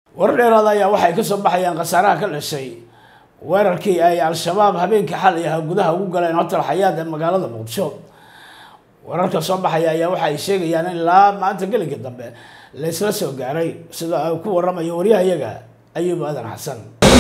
warar dheeraada ayaa waxay ka soo baxayaan khasaaraha ka dhashay weerarkii ay al-shabaab habeenkii xalay aha gudaha ugu galeen hotel xayaad ee magaalada muqdisho wararka soo baxaya ayaa waxa ay sheegayaan in ilaa maanta gelinka dambe la isla soo gaaray sida ay ku waramayo waryahayaga ayuub aadan xasan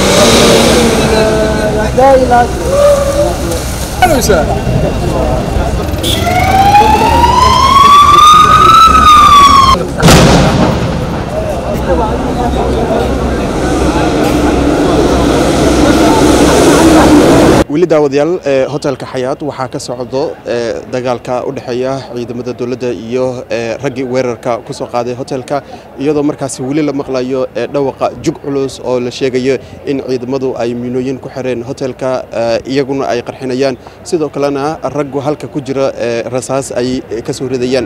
weli daawadayaal hotelka xayaad waxaa ka socdo dagaalka u dhexeeya ciidamada dowladda iyo raggii weerarka ku soo qaaday hotelka iyadoo markaasi weli la maqlayo dhawaqa jug culus oo la sheegayo in ciidamadu ay miinooyin ku xireen hotelka iyaguna ay qarxinayaan sidoo kalena raggu halka ku jira rasaas ay ka soo ridayaan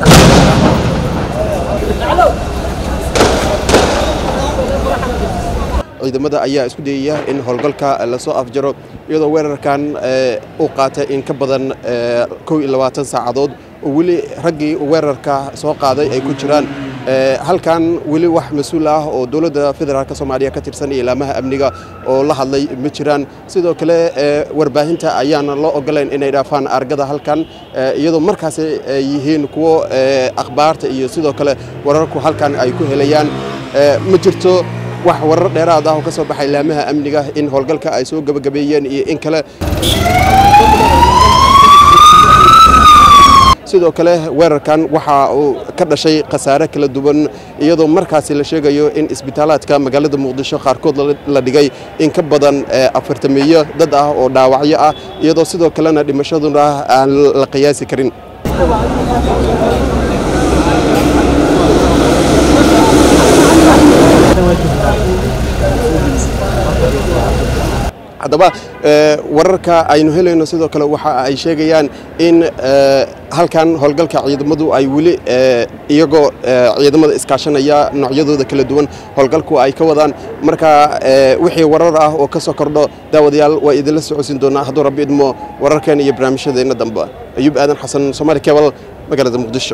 ciidamada ayaa isku dayaya in howlgalka lasoo afjaro iyadoo weerarkan uu qaatay in ka badan kow iyo labaatan saacadood oo weli raggii weerarka soo qaaday ay ku jiraan halkan weli wax mas-uul ah oo dowladda federaalk soomaaliya ka tirsan iyo ilaamaha amniga oo la hadlay ma jiraan sidoo kale warbaahinta ayaana loo ogolayn inay dhaafaan argada halkan iyadoo markaasi ay yihiin kuwo akhbaarta iyo sidoo kale wararku halkan ay ku helayaan ma jirto wax warar dheeraad ah oo ka soo baxay ilaamaha amniga in howlgalka ay soo gebagabeeyeen iyo in kale sidoo kale weerarkan waxa uu ka dhashay khasaare kala duwan iyadoo markaasi la sheegayo in isbitaalaadka magaalada muqdisho qaarkood la dhigay in ka badan afartameeyo dad ah oo dhaawacyo ah iyadoo sidoo kalena dhimashaduna aan la qiyaasi karin haddaba wararka aynu helayno sidoo kale waxa ay sheegayaan in halkan howlgalka ciidamadu ay weli iyagoo ciidamada iskaashanaya noocyadooda kala duwan howlgalku ay ka wadaan marka wixii warar ah oo ka soo kordho daawadayaal waa idinla socodsiin doonaa hadduu rabbi idmo wararkeen iyo barnaamijyadeenna dambe ayuub aadan xasan somaali kebal magaalada muqdisho